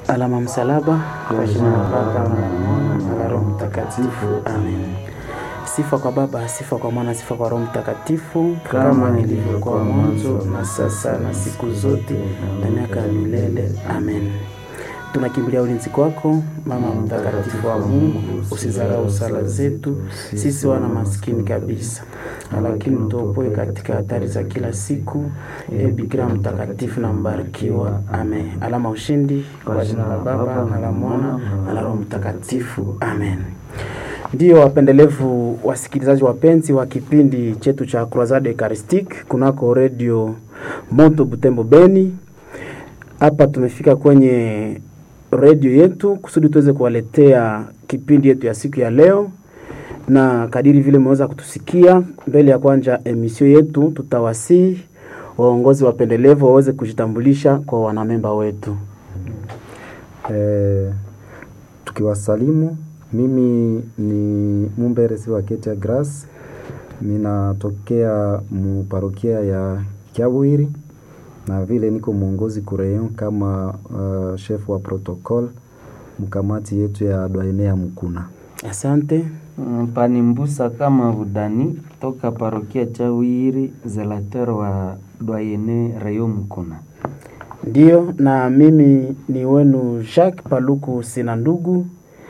Alama msalaba kwa jina la Baba na la Mwana na la Roho Mtakatifu. Amen. Sifa kwa Baba, sifa kwa Mwana, sifa kwa Roho Mtakatifu, kama ilivyokuwa mwanzo na sasa na siku zote na miaka ya milele. Amen. Tunakimbilia ulinzi kwako, Mama mtakatifu wa Mungu, usizarau sala zetu sisi wana maskini kabisa, lakini utuopoe katika hatari za kila siku. E Bikira mtakatifu na mbarikiwa. Amen. Alama ushindi kwa jina la Baba na la Mwana na la Roho Mtakatifu. Amen. Ndiyo wapendelevu wasikilizaji wapenzi wa kipindi chetu cha Croisade Eucharistique kunako redio Moto Butembo Beni. Hapa tumefika kwenye redio yetu kusudi tuweze kuwaletea kipindi yetu ya siku ya leo, na kadiri vile mmeweza kutusikia mbele ya kwanja emisio yetu, tutawasihi waongozi wapendelevu waweze kujitambulisha kwa wanamemba wetu. Eh, tukiwasalimu, mimi ni Mumberesi wa Ketia Grace, minatokea muparokia ya Kiabwiri na vile niko mwongozi kureyon kama uh, chef wa protocol mkamati yetu ya dwaene ya Mukuna. Asante. Mm, Panimbusa kama Budani toka parokia Chawiri, zelater wa Dwayene Rayo Mkuna. Ndiyo, na mimi ni wenu Jacques Paluku sina ndugu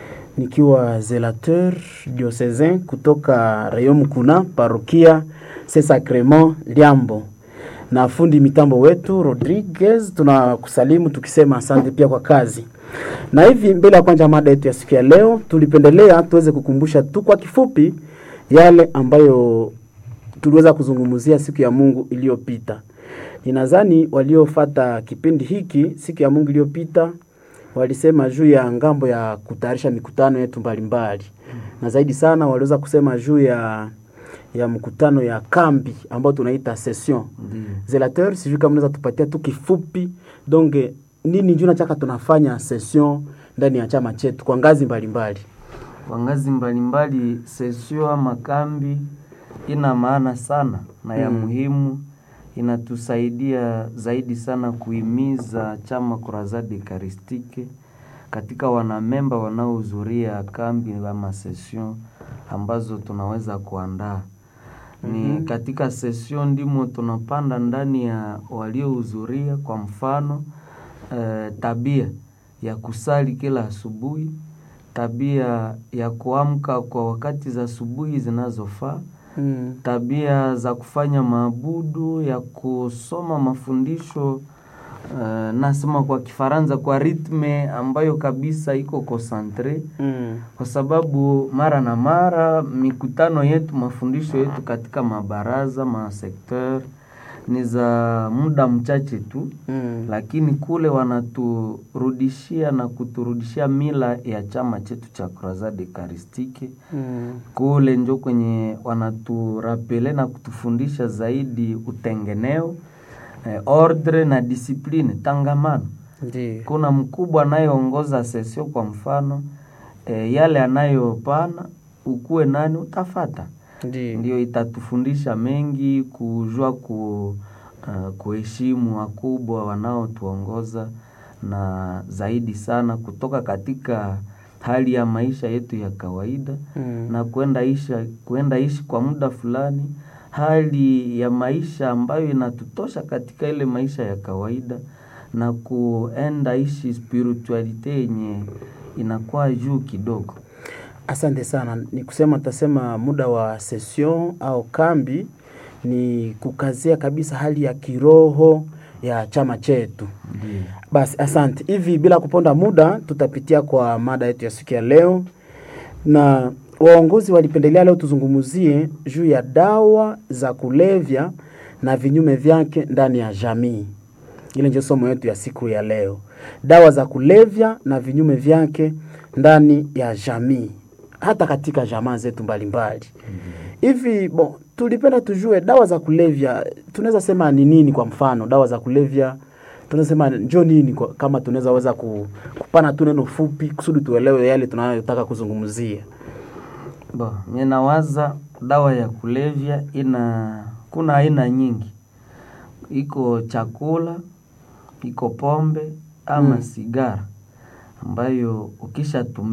nikiwa zelateur diocesain kutoka Rayon Mkuna parokia Saint Sacrement Liambo, na fundi mitambo wetu Rodriguez, tunakusalimu tukisema asante pia kwa kazi. Na hivi mbele ya kwanza mada yetu ya siku ya leo, tulipendelea tuweze kukumbusha tu kwa kifupi yale ambayo tuliweza kuzungumzia siku ya Mungu iliyopita. Ninadhani waliofata kipindi hiki siku ya Mungu iliyopita walisema juu ya ngambo ya kutayarisha mikutano yetu mbalimbali, na zaidi sana waliweza kusema juu ya ya mkutano ya kambi ambayo tunaita session zelateur. Sijui kama unaweza tupatia tu kifupi donge nini njoo nachaka tunafanya session ndani ya chama chetu kwa ngazi mbalimbali. Kwa ngazi mbalimbali, sesio ama kambi ina maana sana na ya Mm. muhimu, inatusaidia zaidi sana kuhimiza chama Croisade Eucharistique katika wanamemba wanaohudhuria kambi ama session ambazo tunaweza kuandaa ni Mhm. katika session ndimo tunapanda ndani ya waliohudhuria, kwa mfano eh, tabia ya kusali kila asubuhi, tabia ya kuamka kwa wakati za asubuhi zinazofaa, Mm. tabia za kufanya maabudu, ya kusoma mafundisho uh, nasema kwa Kifaransa kwa ritme ambayo kabisa iko concentre Mm. kwa sababu mara na mara mikutano yetu, mafundisho yetu katika mabaraza masekteur ni za muda mchache tu, Mm. lakini kule wanaturudishia na kuturudishia mila ya chama chetu cha Croisade Eucharistique. Mm. Kule njo kwenye wanaturapele na kutufundisha zaidi utengeneo, eh, ordre na discipline tangamano Ndiyo. kuna mkubwa anayeongoza sesio kwa mfano e, yale anayopana ukuwe nani utafata, Ndiyo. ndio itatufundisha mengi kujua ku, uh, kuheshimu wakubwa wanaotuongoza na zaidi sana kutoka katika hali ya maisha yetu ya kawaida Mm. na kwenda isha kwenda ishi kwa muda fulani hali ya maisha ambayo inatutosha katika ile maisha ya kawaida na kuenda ishi spiritualite yenye inakuwa juu kidogo. Asante sana. Ni kusema tasema muda wa session au kambi ni kukazia kabisa hali ya kiroho ya chama chetu. Ndiyo. Basi asante. Hivi bila kuponda muda, tutapitia kwa mada yetu ya siku ya leo, na waongozi walipendelea leo tuzungumzie juu ya dawa za kulevya na vinyume vyake ndani ya jamii. Ile ndio somo yetu ya siku ya leo, dawa za kulevya na vinyume vyake ndani ya jamii, hata katika jamaa zetu mbalimbali. Hivi bon, tulipenda tujue dawa za kulevya tunaweza sema ni nini? Kwa mfano dawa za kulevya tunaweza sema njo nini kwa, kama tunaweza weza ku, kupana tu neno fupi kusudi tuelewe yale tunayotaka kuzungumzia. Bo, ninawaza dawa ya kulevya ina kuna aina nyingi, iko chakula, iko pombe ama Mm. sigara ambayo ukishatumia